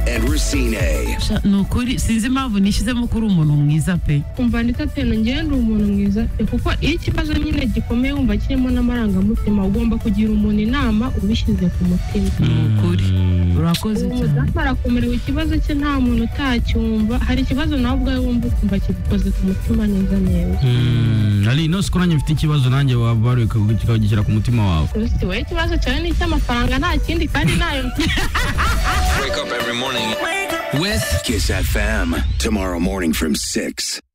and Rusine. Sha, ni ukuri sinzi impamvu nishyizemo ko uri umuntu mwiza pe kumva ndetse atenu ngewe ndi umuntu mwiza pe kuko iyo ikibazo nyine gikomeye wumva kirimo n'amarangamutima ugomba kugira umuntu inama ubishyize ku mutima ni ukuri urakoze uwo cyane mudamu arakomerewe ikibazo cye nta muntu utacyumva hari ikibazo nawe ubwawe wumva ukumva kigukoze ku mutima neza neza ari ino si ko nanjye mfite ikibazo nanjye wabaruye ukagishyira ku mutima wawe gusa wowe ikibazo cyawe ni icy'amafaranga nta kindi kandi nayo With Kiss FM. Tomorrow morning from 6.